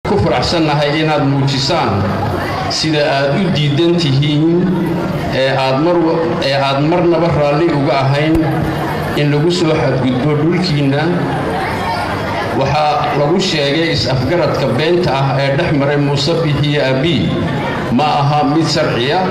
ku faraxsannahay inaad muujisaan sida aad u diidan tihiin ee aad marnaba raalli uga ahayn in lagu soo xadgudbo dhulkiinna waxaa lagu sheegay is-afgaradka beenta ah ee dhex maray muuse bixiyo abii ma aha mid sharciya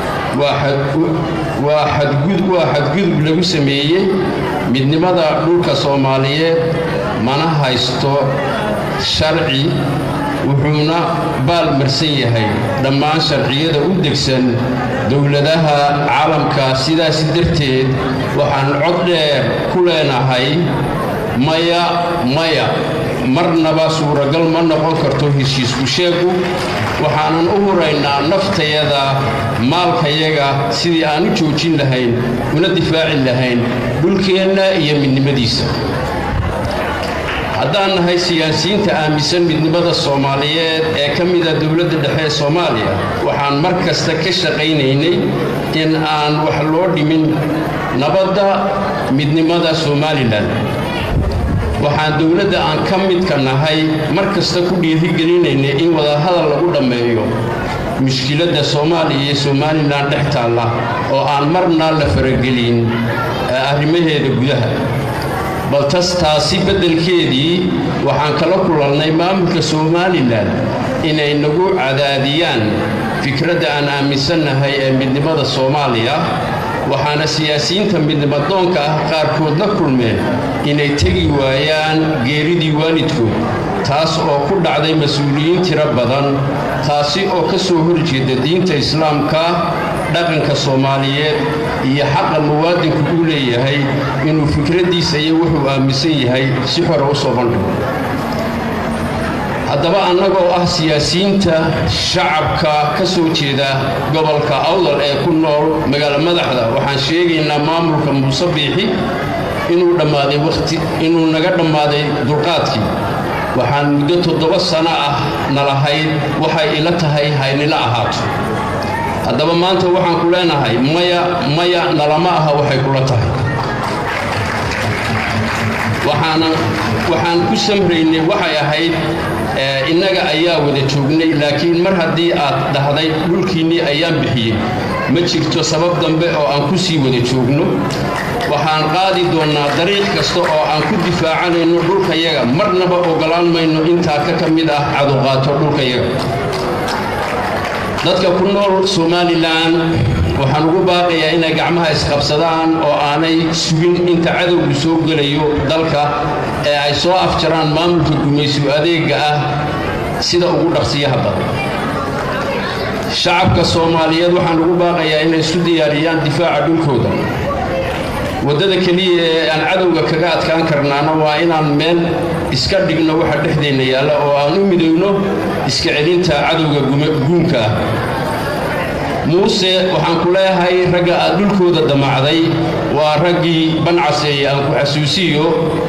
waa xadgudub lagu sameeyey midnimada dhulka soomaaliyeed mana haysto sharci wuxuuna baal marsan yahay dhammaan sharciyada u degsan dowladaha caalamka sidaas darteed waxaan cod dheer ku leenahay maya maya marnaba suuragal ma noqon karto heshiisku sheegu waxaanan u huraynaa naftayada maalkayaga sidii aan u joojin lahayn una difaaci lahayn dhulkeenna iyo midnimadiisa haddaan nahay siyaasiyiinta aaminsan midnimada soomaaliyeed ee ka mida dowladda dhexe ee soomaaliya waxaan mar kasta ka shaqaynaynay in aan wax loo dhimin nabadda midnimada somalilan waxaan dowladda aan ka midka nahay mar kasta ku dhiirigelinaynay in wadahadal lagu dhammeeyo mushkiladda soomaaliya iyo somalilan dhex taalla oo aan marna la faragelin arrimaheeda gudaha baltas taasi beddelkeedii waxaan kala kulannay maamulka somalilan inay nagu cadaadiyaan fikradda aan aaminsannahay ee midnimada soomaaliya waxaana siyaasiyiinta midnimadoonka ah qaarkood la kulmeen inay tegi waayaan geeridii waalidkood taas oo ku dhacday mas-uuliyiin tiro badan taasi oo ka soo horjeeda diinta islaamka dhaqanka soomaaliyeed iyo xaqa muwaadinku uu leeyahay inuu fikraddiisa iyo wuxuu aaminsan yahay si xora u soo bandhigo haddaba annagoo ah siyaasiyiinta shacabka ka soo jeeda gobolka awdal ee ku nool magaalo madaxda waxaan sheegaynaa maamulka muuse biixi inuu dhammaaday waqti inuu naga dhammaaday dulqaadkii waxaan muddo toddoba sano ah nalahayd waxay ila tahay haynila ahaato haddaba maanta waxaan ku leenahay maya maya nalama aha waxay kula tahay waxaan ku samraynay waxay ahayd innaga ayaa wada joognay laakiin mar haddii aad dhahday dhulkiinnii ayaan bixiyey ma jirto sabab dambe oo aan ku sii wada joogno waxaan qaadi doonnaa dariiq kasta oo aan ku difaacanayno dhulkayaga marnaba ogolaan mayno intaa ka ka mid ah caduqaato dhulkayaga dadka ku nool somalilan waxaan ugu baaqayaa inay gacmaha isqabsadaan oo aanay sugin inta cadowgu soo gelayo dalka ee ay soo afjaraan maamulka gumaysu adeegga ah sida ugu dhaqsiyaha badan shacabka soomaaliyeed waxaan ugu baaqayaa inay isu diyaariyaan difaaca dhulkooda waddada keliya ee aan cadowga kaga adkaan karnaana waa inaan meel iska dhigno waxa dhexdeenna yaalla oo aan u midowno iska celinta cadowga guunka ah muuse waxaan ku leeyahay ragga aad dhulkooda damacday waa raggii bancaseeye aan ku xasuusiyo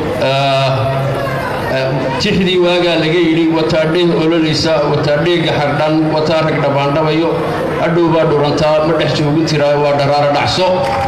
tixdii waagaa laga yidhi wataadheeh ololaysa wataadheega xardhan wataa rag dhammaandhabayo adhow baa dhurantaa ma dhex joogu tiraa waa dharaara dhacso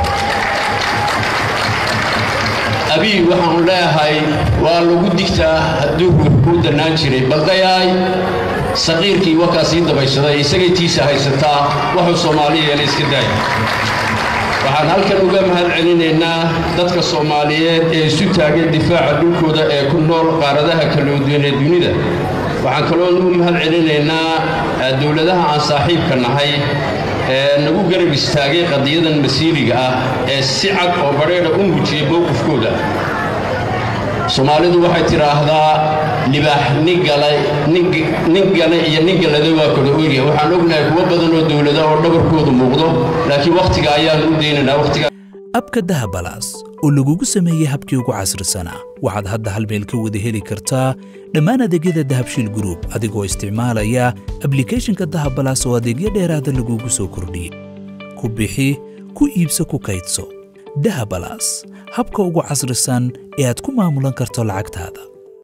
abii waxaanu leeyahay waa lagu digtaa hadduu ruux kuu dannaan jiray baldayaay saqiirkii wakaa sii dabayshaday isagay tiisa haysataa waxuu soomaaliya yeelay iska daaya waxaan halkan uga mahad celinaynaa dadka soomaaliyeed ee isu taageen difaaca dhulkooda ee ku nool qaaradaha kala duwan ee dunida waxaan kaloo ugu mahad celinaynaa dowladaha aan saaxiibka nahay ee nagu garab istaagay qadiyadan masiiriga ah ee si cad oo badheedha u muujiyay mowqifkooda soomaalidu waxay tidhaahdaa libaax nin gale iyo nin galada waa kala oogyahay waxaan ognahay kuwo badan oo dowlada oo dhabarkoodu muuqdo laakiin wakhtiga ayaan u daynaynaa wakhtiga abka dahabalaas oo lagugu sameeyey habkii ugu casrisanaa waxaad hadda hal meel ka wada heli kartaa dhammaan adeegyada dahabshiil gruub adigoo isticmaalaya ablikhethonka dahabalaas oo adeegyo dheeraada lagugu soo kordhiyey ku bixi ku iibso ku kaydso dahabalaas habka ugu casrisan ee aad ku maamulan karto lacagtaada